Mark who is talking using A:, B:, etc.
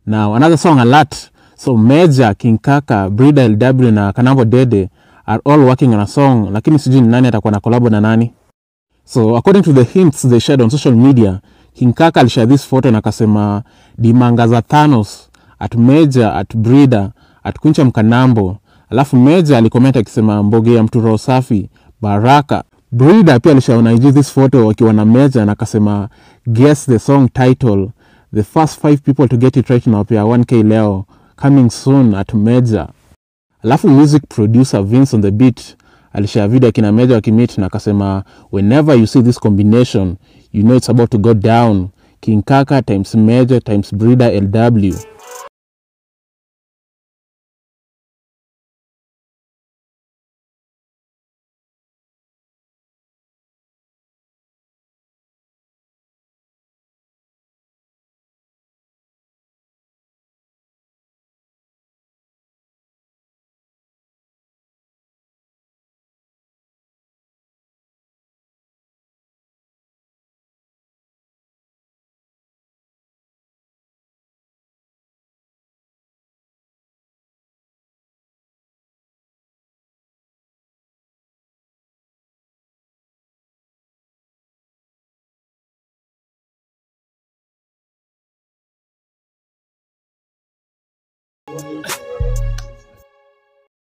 A: Now another song alert. So Major, King Kaka, Brida LW na Kanambo Dede are all working on a song, lakini sijui ni nani atakuwa na collab na nani. So according to the hints they shared on social media, King Kaka alishare this photo na akasema dimanga za Thanos at Major at Brida at Kuncha Mkanambo. Alafu Major alikomenta akisema mboge ya mtu roho safi Baraka. Brida pia alishaona IG this photo wakiwa na Major na akasema guess the song title. The first five people to get it right nawapea 1k leo coming soon at Major. Alafu music producer Vince on the beat alishare video akina Major wakimit na akasema whenever you see this combination you know it's about to go down. King Kaka times Major times Brida LW.